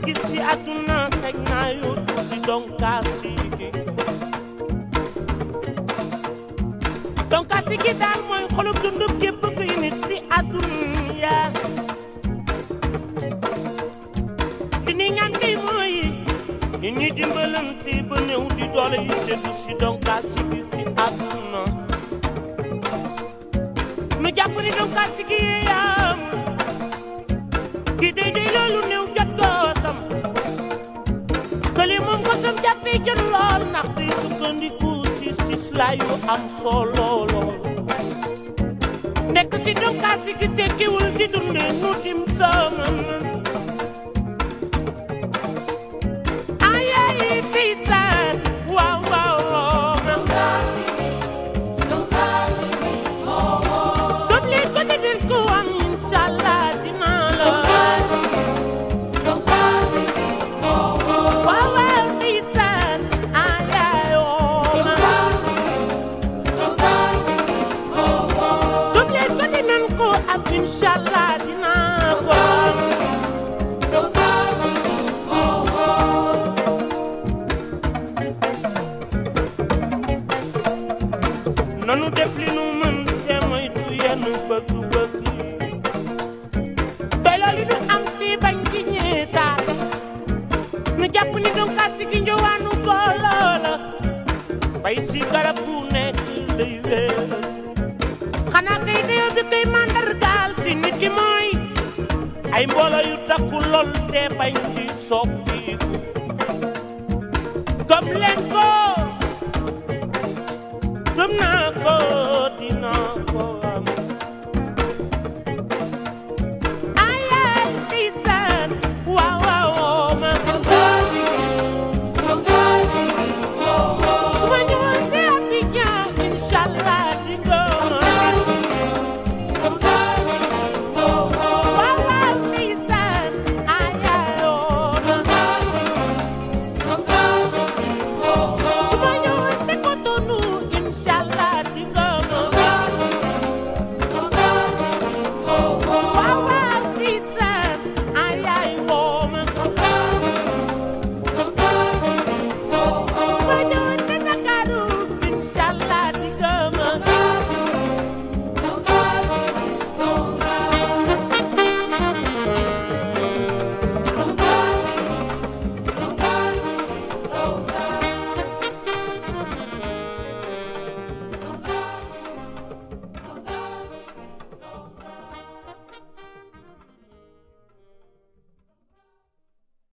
gis ci àdduna sañ naa yóotu si donkaasi gi donkaasi gi daal mooy xolub dundub képp kuy nit si àdduna li ni ñaan kay mooy nit ñi dimbalante ba néew di doole yi seddu si donkaasi gi si àdduna nu jàpp ni donkaasi gi yaam ki day day loolu néew jot goosam këli moom gosam jàppee jot lool ndax day sukkandiku si sisla yu am solo lool nekk si donkaasi gi tekkiwul di dunde nu tim sama ayayi tiisaan waaw waaw waaw gëm leen ko te den ko am inshallah dinaa la waaw waaw tiisaan ayaayoo gëm leen ko te den ko am inshallah dinaa ko nanu def li nu mën te moytu yenn bëgg-bëgg doy loolu nu am fii bañ ci ñeetaal nu jàpp ni donkaasi gi njowaanu booloo la bay si garab gu nekk day wéer xanaa kay dayoo bi koy màndargaal si nit ki mooy ay mbooloo yu takku lool te bañ di soppiku gëm leen ko gëm naa ko